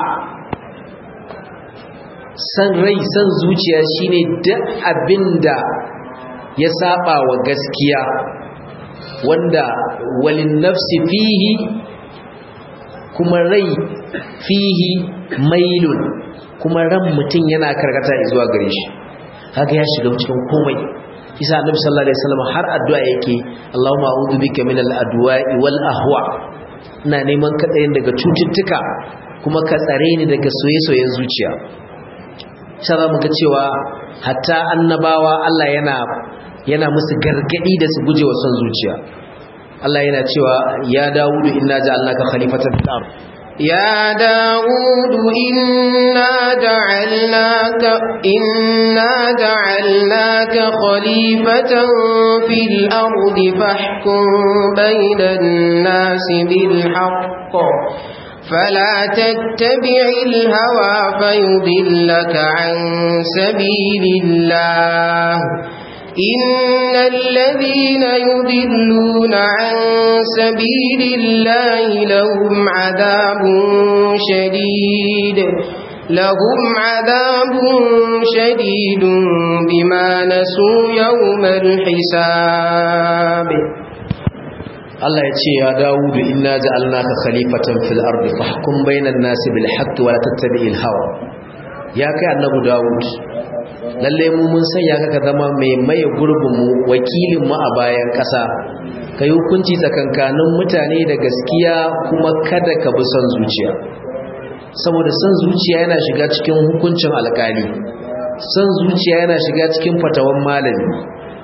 san rai san zuciya shine duk abinda ya saba wa gaskiya wanda walin nafsi fihi kuma rai fihi mailun kuma ran mutum yana karkata zuwa gare shi haka ya shiga cikin komai isa annabi sallallahu alaihi wasallam har addu'a yake Allahumma a'udhu bika min al-adwa'i wal ahwa ina neman katsayin daga cututtuka kuma ka tsare ni daga soye-soyen zuciya sai mu ga cewa hatta annabawa Allah yana yana musu gargadi da su gujewa son zuciya Allah yana cewa ya Dawudu inna ja'alnaka khalifatan fil ardh يا داود إنا جعلناك, إنا جعلناك خليفة في الأرض فاحكم بين الناس بالحق فلا تتبع الهوى فيضلك عن سبيل الله إن الذين يضلون عن سبيل الله لهم عذاب شديد لهم عذاب شديد بما نسوا يوم الحساب Allah ya ce ya Dawudu inna ja'alnaka khalifatan fil ardi fahkum bainan nasi bil haqqi wa la tattabi'il hawa ya kai annabi Dawud lalle mu mun sanya ka ka zama mai maye gurbin mu wakilin mu a bayan kasa kai hukunci tsakankanin mutane da gaskiya kuma kada ka bi son zuciya saboda son zuciya yana shiga cikin hukuncin alkali son zuciya yana shiga cikin fatawan malami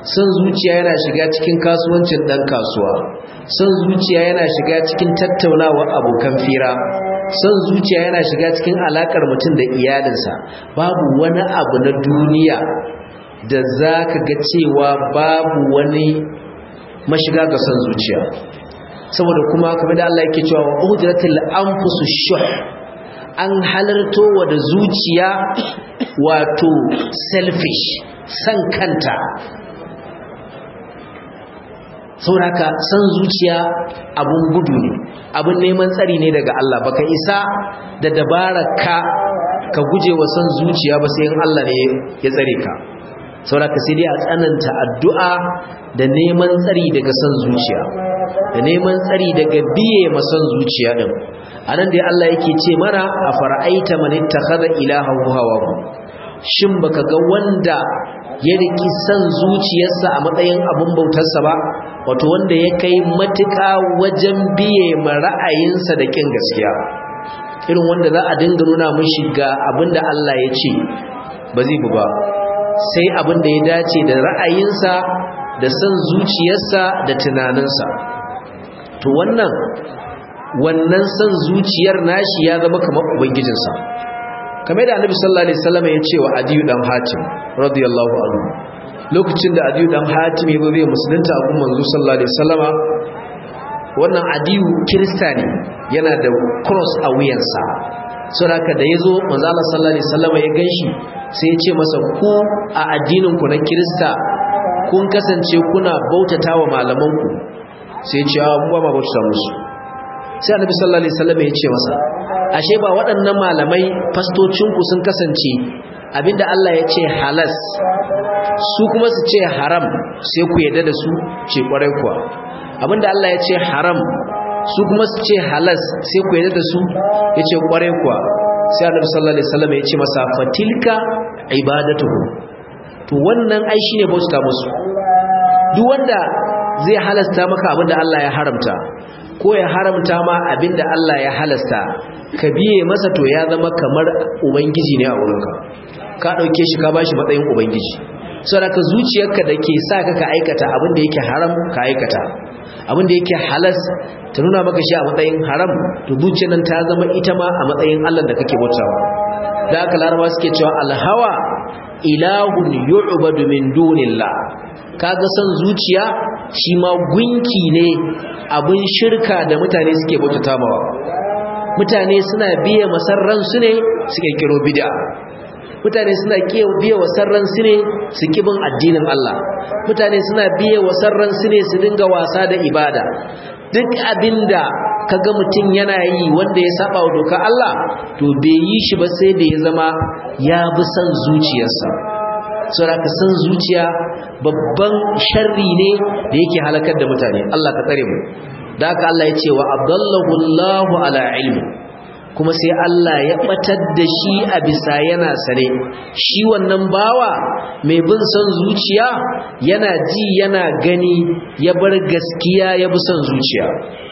son zuciya yana shiga cikin kasuwancin dan kasuwa son zuciya yana shiga cikin tattaunawar abokan fira son zuciya yana shiga cikin alakar mutum da iyalinsa babu wani abu na duniya da za ka ga cewa babu wani mashiga ga son zuciya saboda kuma kamar da Allah yake cewa wa udratil anfusu shuh an halarto wa da zuciya wato selfish san kanta sauraka san zuciya abun gudu ne abun neman tsari ne daga Allah baka isa da dabaraka ka guje wa san zuciya ba sai in Allah ne ya tsare ka sauraka sai dai a tsananta addu'a da neman tsari daga san zuciya da neman tsari daga biye masan zuciya din anan dai Allah yake ce mana a fara'aita man ittakhadha ilahahu hawahu shin baka ga wanda ya riki san zuciyarsa a matsayin abun bautarsa ba wato wanda ya kai matuƙa wajen biye ma ra'ayinsa da kin gaskiya irin wanda za a dinga nuna mishi ga abinda Allah ya ce ba zai bu ba sai abinda ya dace da ra'ayinsa da san zuciyarsa da tunaninsa to wannan wannan san zuciyar nashi ya zama kamar ubangijinsa kamar da annabi sallallahu alaihi wasallam ya ce wa adiyu dan hatim radiyallahu anhu lokacin da adiyu dan hatim ya zo zai musulunta a gun manzo sallallahu alaihi wasallama wannan adiyu kirista ne yana da cross a wuyansa so haka da yazo manzo Allah sallallahu alaihi wasallama ya ganshi sai ya ce masa ku a addinin ku na kirista kun kasance kuna bautatawa malaman ku sai ya ce a mu ba ma bautata musu sai annabi sallallahu alaihi wasallam ya ce masa ashe ba waɗannan malamai fastocinku sun kasance abinda Allah ya ce halas su kuma su ce haram sai ku yarda da su ce kwarai kuwa abinda Allah ya ce haram su kuma su ce halas sai ku yarda da su ya ce kwarai kuwa sai annabi sallallahu alaihi wasallam ya ce masa fatilka ibadatuhu to wannan ai shine bauta musu duk wanda zai halasta maka abinda Allah ya haramta ko ya haramta ma abinda Allah ya halasta ka biye masa to ya zama kamar ubangiji ne a wurinka ka dauke shi ka bashi matsayin ubangiji saboda zuciyarka da ke sa ka ka aikata abinda yake haram ka aikata abinda yake halas ta nuna maka shi a matsayin haram to zuciyar nan ta zama ita ma a matsayin Allah da kake bautawa da haka laraba suke cewa alhawa ilahun yu'badu min dunillah kaga san zuciya shi ma gunki ne abin shirka da mutane suke bautata mawa mutane suna biye masarran su ne suke kiro bid'a mutane suna biye wasarran su ne su kibin addinin Allah mutane suna biye wasarran su ne su dinga wasa da ibada duk abinda kaga mutum yana yi wanda ya saba wa doka Allah to bai yi shi ba sai da ya zama ya bi san zuciyarsa saboda ka san zuciya babban sharri ne da yake halakar da mutane Allah ka tsare mu da haka Allah ya ce wa abdallahu Allahu ala ilmi kuma sai Allah ya batar da shi a bisa yana sane shi wannan bawa mai bin son zuciya yana ji yana gani ya bar gaskiya ya bi son zuciya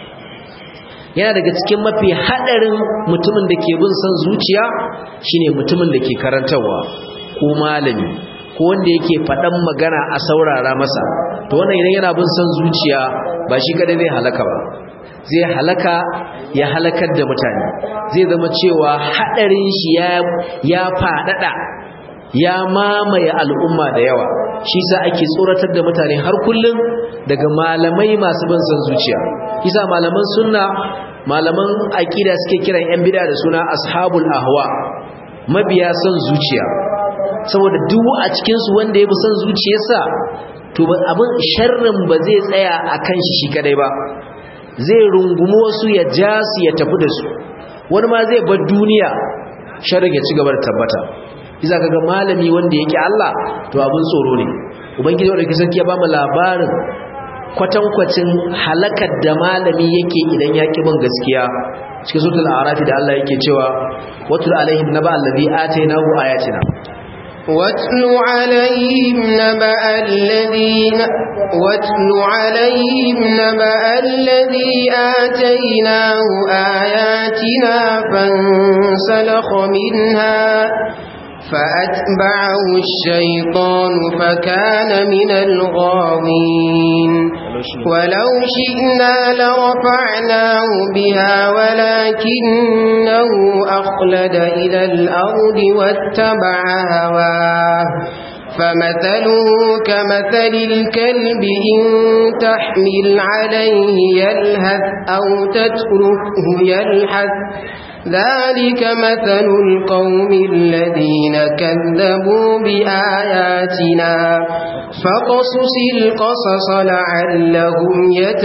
yana daga cikin mafi hadarin mutumin da ke bin son zuciya shine mutumin da ke karantarwa ko malami ko wanda yake faɗan magana a saurara masa to wannan idan yana bin son zuciya ba shi kada zai halaka ba zai halaka ya halakar da mutane zai zama cewa hadarin shi ya ya fadada ya mamaye al'umma da yawa shi sa ake tsoratar da mutane har kullum daga malamai masu bin son zuciya isa malaman sunna malaman aqida suke kiran yan bid'a da suna ashabul ahwa mabiya son zuciya saboda duk a cikin su wanda ya bi son zuciyarsa to abin sharrin ba zai tsaya akan shi shi kadai ba zai rungumi wasu ya ja su ya tafi da su wani ma zai bar duniya sharrin ya ci gaba da tabbata iza kaga malami wanda yake Allah to abin tsoro ne ubangiji wanda ke sarki ya ba mu labarin kwatankwacin halakar da malami yake idan ya bin gaskiya cikin suratul a'raf da Allah yake cewa watul alaihim naba allazi atainahu ayatina واتل عليهم نبأ الذين واتل عليهم نبأ الذي آتيناه آياتنا فانسلخ منها فأتبعه الشيطان فكان من الغاوين ولو شئنا لرفعناه بها ولكنه أخلد إلى الأرض واتبع هواه فمثله كمثل الكلب إن تحمل عليه يلهث أو تتركه يلحث ذلك مثل القوم الذين كذبوا بآياتنا فقصص القصص لعلهم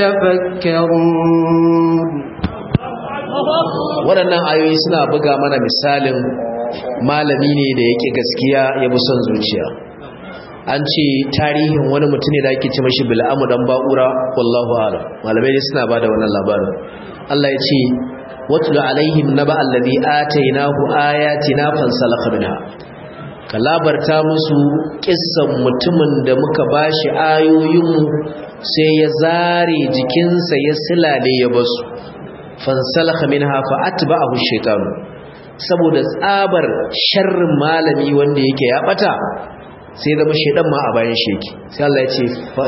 يتفكرون waɗannan ayoyi suna buga mana misalin malami ne da yake gaskiya ya bi son zuciya an ce tarihin wani mutum ne da ake ce mashi bil'amu dan ba'ura wallahu a'lam malamai ne suna bada wannan labarin Allah ya ce watlu alaihim naba allazi atainahu ayatina fansalakha minha ka labarta musu kissan mutumin da muka bashi ayoyinmu sai ya zare jikinsa ya silale ya basu fansalakha minha fa atba'ahu shaytan saboda tsabar sharrin malami wanda yake ya bata sai zama shaydan ma a bayan shi yake sai Allah ya ce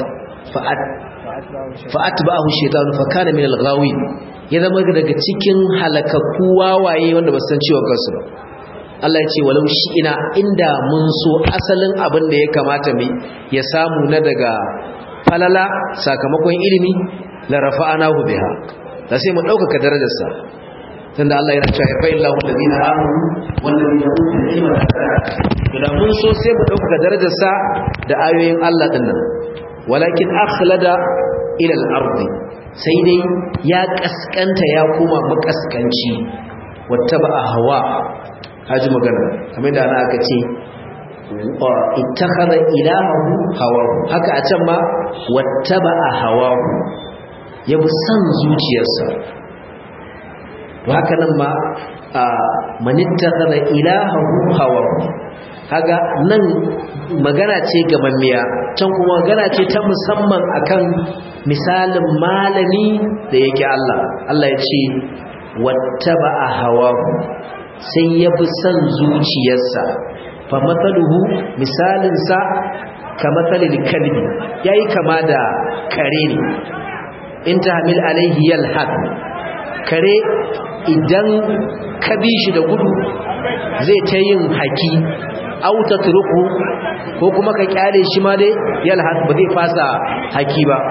fa atba'ahu shaytan fa kana min al-ghawin ya zama daga cikin halakakku wawaye wanda ba san ciwon kansu ba Allah ya ce walau shi ina inda mun so asalin abin da ya kamata mu ya samu na daga falala sakamakon ilimi la rafa'anahu biha da sai mu dauka darajarsa tunda Allah yana cewa fa illahu alladhina amanu wal ladina utul ilma da mun so sai mu dauka darajarsa da ayoyin Allah dinnan walakin akhlada ila al-ardi sai dai ya kaskanta ya koma makaskanci wattaba hawa haji magana kamar da ana aka ce ittakhadha ilahahu hawa haka a can ma wattaba hawa ya bi san zuciyarsa to haka nan ma manittakhadha ilahahu hawa kaga nan magana ce gamammiya can kuma magana ce ta musamman akan misalin malami da yake Allah Allah ya ce wattaba hawahu sai ya bi san zuciyarsa fa mathaluhu misalin sa ka mathalil kalbi yayi kama da kare ne in tahmil alaihi yalhad kare idan ka bi shi da gudu zai ta yin haki auta turuku ko kuma ka kyale shi ma dai yalhad ba zai fasa haki ba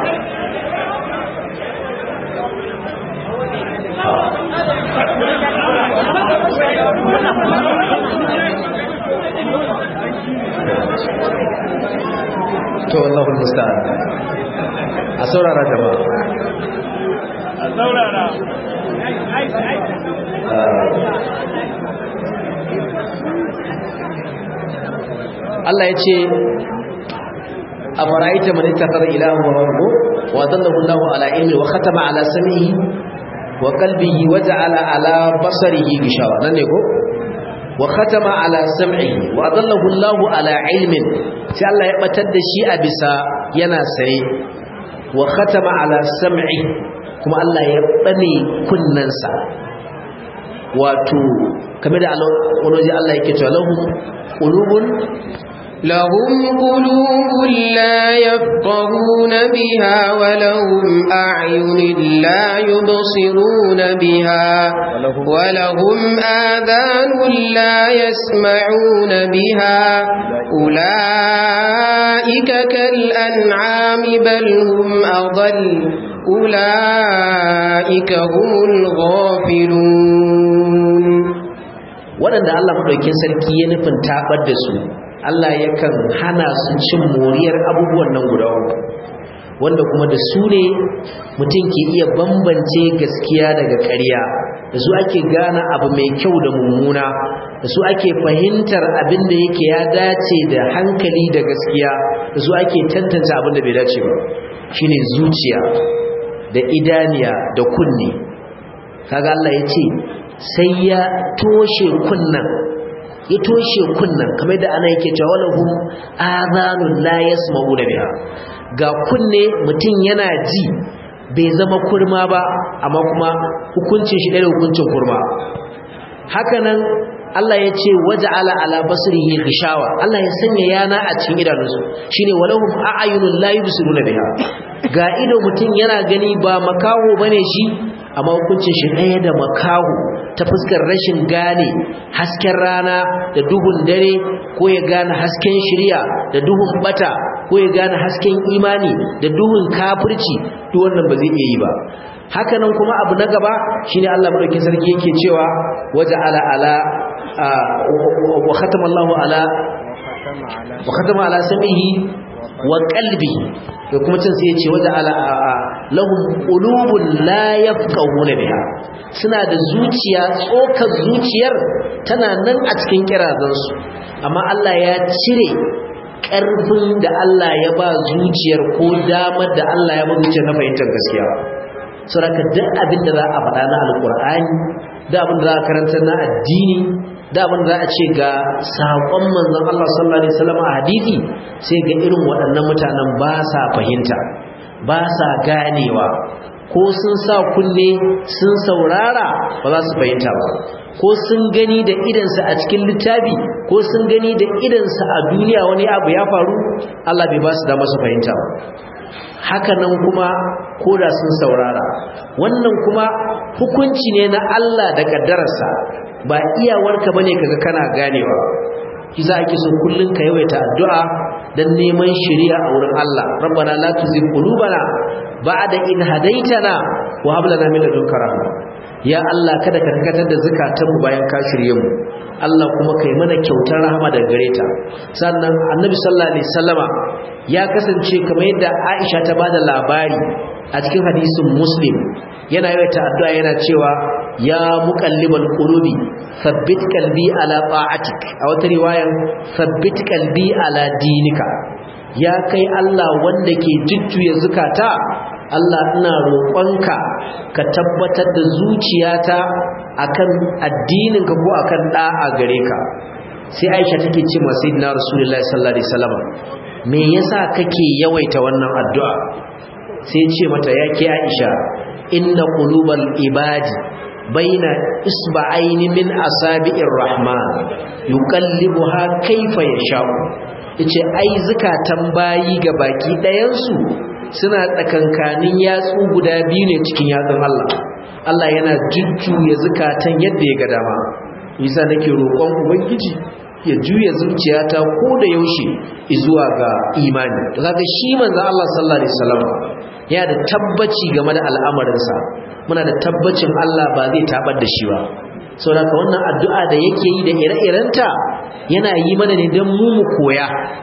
to Allahu musta'an a saurara jama'a a saurara Allah ya ce a fara'ita man ittakhadha ilahan wa rabbu wa dallahu Allahu ala ilmi wa khatama ala samihi wa qalbihi wa ja'ala ala basarihi gishawa nan ne ko wa khatama ala sam'ihi wa dallahu Allahu ala ilmin sai Allah ya batar da shi a bisa yana sane wa khatama ala sam'i kuma Allah ya bane kunnansa wato kamar da wani Allah yake cewa lahum qulubun لهم قلوب لا يفقهون بها ولهم أعين لا يبصرون بها ولهم آذان لا يسمعون بها أولئك كالأنعام بل هم أضل أولئك هم الغافلون waɗanda Allah maɗaukin sarki ya nufin taɓar da su Allah yakan hana su cin moriyar abubuwan nan guda uku wanda kuma da su ne mutum ke iya bambance gaskiya daga ƙarya da su ake gane abu mai kyau da mummuna da su ake fahimtar abin da yake ya dace da hankali da gaskiya da su ake tantance abin da bai dace ba shine zuciya da idaniya da kunne kaga Allah ya ce sai ya toshe kunnan ya toshe kunnan kamar da ana yake cewa walahum adhanun la yasma'una biha ga kunne mutum yana ji bai zama kurma ba amma kuma hukuncin shi da hukuncin kurma hakanan Allah ya ce waja'ala ala basrihi ghishawa Allah ya sanya yana a cikin idanunsu shine walahum a'yunun la yubsiruna biha ga ido mutum yana gani ba makaho bane shi amma hukuncin shi ɗaya da makaho ta fuskar rashin gane hasken rana da duhun dare ko ya gane hasken shirya da duhun bata ko ya gane hasken imani da duhun kafirci duk wannan ba zai iya yi ba hakanan kuma abu na gaba shine Allah madaukakin sarki yake cewa waja ala ala wa khatama Allahu ala wa khatama ala samihi wa qalbi da kuma cin sai ya ce waja ala lahum qulubun la yafqahuna biha suna da zuciya tsokar zuciyar tana nan a cikin kirazansu amma Allah ya cire ƙarfin da Allah ya ba zuciyar ko damar da Allah ya ba zuciyar na fahimtar gaskiya saboda duk abin da za a faɗa na alƙur'ani da abin da za a karanta na addini da abin da za a ce ga saƙon manzon Allah sallallahu alaihi wasallam a hadisi sai ga irin waɗannan mutanen ba sa fahimta ba sa ganewa ko sun sa kunne sun saurara ba za su fahimta ba ko sun gani da idansa a cikin littafi ko sun gani da idansa a duniya wani abu ya faru Allah bai ba su dama su fahimta ba haka nan kuma ko da sun saurara wannan kuma hukunci ne na Allah da kaddararsa ba iyawarka bane kaga kana ganewa kiza ake so kullun ka yawaita addu'a dan neman shari'a a wurin Allah rabbana la tuzigh qulubana ba'da in hadaitana wa hab lana min ladunka rahma ya Allah kada ka karkatar da zakatanmu bayan ka shirye mu Allah kuma kai mana kyautar rahama daga gare ta sannan annabi sallallahu alaihi wasallama ya kasance kamar yadda Aisha ta bada labari a cikin hadisin Muslim yana yawaita addu'a yana cewa ya muqallibal qulubi thabbit qalbi ala ta'atik a wata riwayan thabbit qalbi ala dinika ya kai Allah wanda ke jujjuya zukata Allah ina roƙonka ka tabbatar da zuciyata akan addininka ko akan da'a gare ka sai Aisha take ce ma sayyidina Rasulullahi sallallahu alaihi wasallam me yasa kake yawaita wannan addu'a sai ce mata yake Aisha inna qulubal ibadi baina isba'aini min asabi'ir rahman yuqallibuha kayfa yasha'u yace ai zukatan bayi ga baki ɗayan su suna tsakankanin yatsu guda biyu ne cikin yatsun Allah Allah yana jujjuya zukatan yadda ya ga dama yasa nake roƙon ubangiji ya juya zuciyata ko da yaushe zuwa ga imani to kaga shi manzo Allah sallallahu alaihi wasallam ya da tabbaci game da al'amarinsa muna da tabbacin Allah ba zai tabar da shi ba saboda wannan addu'a da yake yi da ire-irenta yana yi mana ne don mu mu koya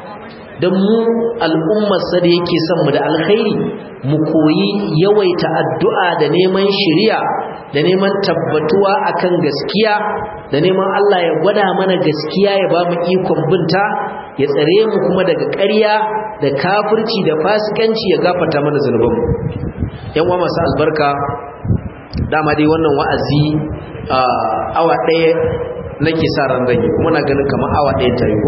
don mu al'ummarsa da yake son mu da alkhairi mu koyi yawaita addu'a da neman shiriya da neman tabbatuwa akan gaskiya da neman Allah ya gwada mana gaskiya ya ba mu ikon binta ya tsare mu kuma daga ƙarya da kafirci da fasikanci ya gafarta mana zunubanmu yan uwa masu albarka dama dai wannan wa'azi awa ɗaya nake sa ran zan yi kuma na ganin kamar awa ɗaya ta yi ko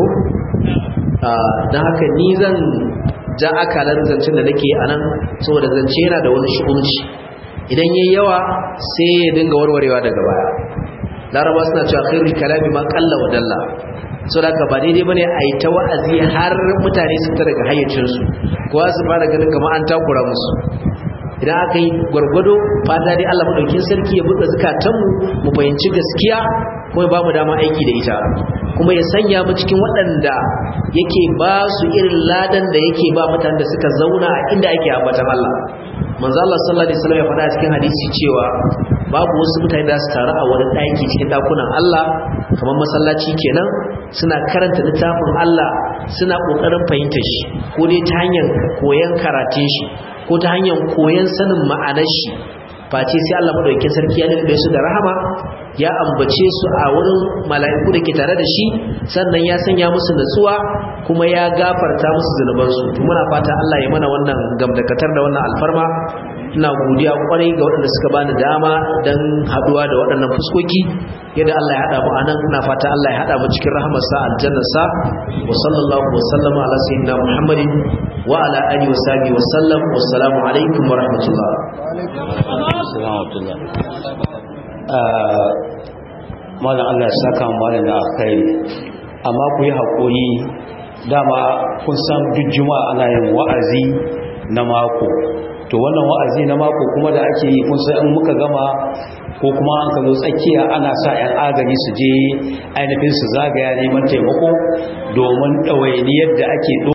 don haka ni zan ja akalar zancen da nake a nan saboda zance yana da wani shi'unci idan yayi yawa sai ya dinga warwarewa daga baya laraba suna cewa khairul kalami ma qalla wa dalla saboda haka ba daidai bane a yi ta wa'azi har mutane su ta daga hayyacinsu kowa su fara ganin kamar an takura musu idan aka yi gwargwado fata dai Allah madaukin sarki ya buɗe zukatanmu mu fahimci gaskiya kuma ba mu dama aiki da ita kuma ya sanya mu cikin waɗanda yake ba su irin ladan da yake ba mutanen da suka zauna a inda ake ambatan Allah manzo Allah sallallahu alaihi wasallam ya faɗa cikin hadisi cewa babu wasu mutane da su taru a wani ɗaki cikin ɗakunan Allah kamar masallaci kenan suna karanta littafin Allah suna ƙoƙarin fahimtar shi ko dai ta hanyar koyon karatun shi ko ta hanyar koyon sanin ma'anar shi face sai Allah madaukakin sarki ya lulube su da rahama ya ambace su a wurin mala'iku da ke tare da shi sannan ya sanya musu natsuwa kuma ya gafarta musu zunubansu to muna fata Allah ya mana wannan gamdakatar da wannan alfarma ina godiya kwarai ga waɗanda suka bani dama don haɗuwa da waɗannan fuskoki yadda Allah ya haɗa mu a nan ina fata Allah ya haɗa mu cikin rahamarsa aljannarsa wa sallallahu wa sallama ala sayyidina muhammadin wa ala alihi wa sahbihi wa sallam wa assalamu alaikum wa rahmatullah malam Allah ya saka malam da alkhairi amma ku yi haƙuri dama kun san duk juma'a ana yin wa'azi na mako to wannan wa'azi na mako kuma da ake yi kun san in muka gama ko kuma an ka zo tsakiya ana sa 'yan agaji su je ainihin su zagaya neman taimako domin ɗawainiyar da ake